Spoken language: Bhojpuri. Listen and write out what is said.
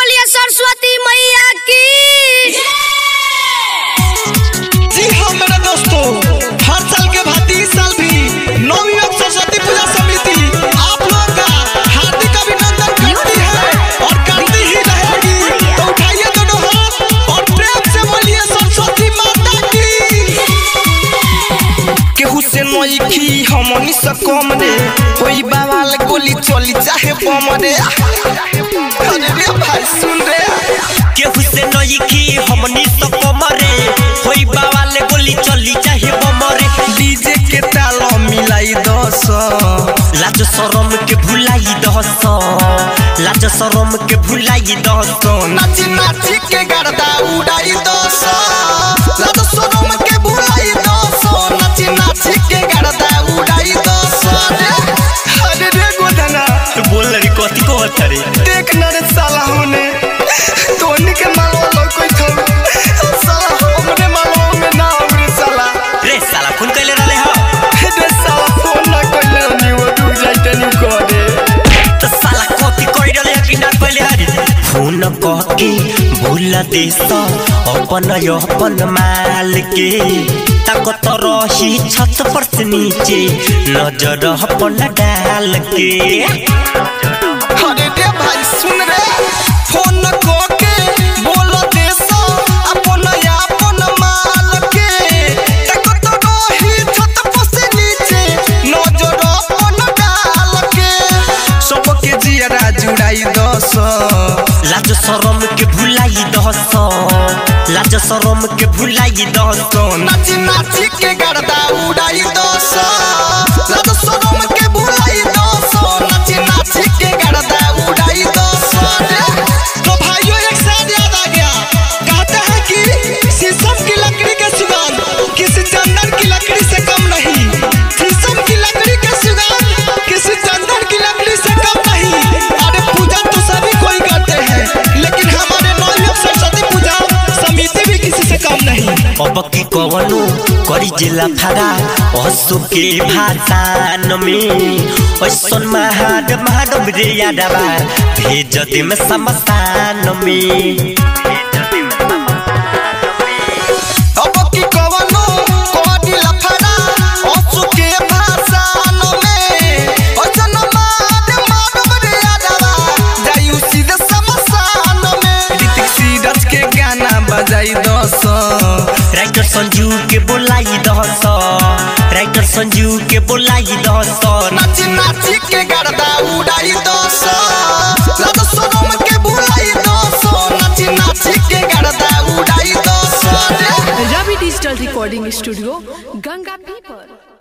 बोलिए सरस्वती मैया की जी हाँ मेरे दोस्तों हर साल के भांति इस साल भी नौवीं और सरस्वती पूजा समिति आप लोगों का हार्दिक अभिनंदन करती है और करती ही रहेगी तो उठाइए दोनों हाथ और प्रेम से बोलिए सरस्वती माता की केहू से नई की हमनी से कम रे कोई बवाल गोली चली चाहे बम रे अरे रे भाई सुन रे केहू से नई की हमनी तो कमरे होई बावाले गोली चली चाहे बमरे डीजे के ताल मिलाई दस लाज शरम के भुलाई दहस लाज शरम के भुलाई दहस नाची नाची के गर्दा उड़ाई दस लाद सोनम के भुलाई दस नाची नाची के गर्दा उड़ाई दस अरे रे गोधना तू बोल रही कथी को रे देख न रे साला होने तोनी के मालवा लो कोई थम साला हमरे मालवा में ना हमरे साला रे साला फोन कैले रहले हो रे साला फोन ना कइले नी वो रुक जाइते नी करे तो साला कथी कहि रहले कि ना पहले हरी फोन कह के भूल देस अपन अपन माल के ताकत रही छत पर से नीचे नजर अपन डाल के अरे रे भाई सुन रे फोन को के बोल दे सो अपन अपन माल के तक तो रही छत पर से नीचे नजर अपन डाल के सबके जियरा जुड़ाई दस लाज शरम के भुलाई दहस लाज शरम के भुलाई दहस नाची नाची के गर्दा उड़ाई दस लाद सोनम के भुलाई दस नाची नाची के गर्दा उड़ाई दस तो भाइयों एक साथ याद आ गया कहते हैं कि शीशम की लकड़ी का सुगंध किसी चंदन की लकड़ी से कम नहीं शीशम की लकड़ी का सुगंध किसी चंदन की लकड़ी से कम नहीं अरे पूजा तो सभी कोई करते हैं लेकिन हमारे नौ सरस्वती पूजा समिति भी किसी से कम नहीं अब की कवनो करी जिला फारा असु के भाषान में ऐसन महाड महाडम रे यादवा भेज दे में समस्तान में अब की कवनो कोडी लफड़ा ओसु के भाषान में ओसन मार मारब रे आदवा जायु सीधे समसान में ऋतिक सीरज के गाना बजाई दस राइटर संजू के बोलाई दहस राइटर संजू के बोलाई दहस नाची नाची के गर्दा उड़ाई दस लाद सोनम के भुलाई दस नाची नाची के गर्दा उड़ाई दस Ravi digital recording studio Ganga पीपर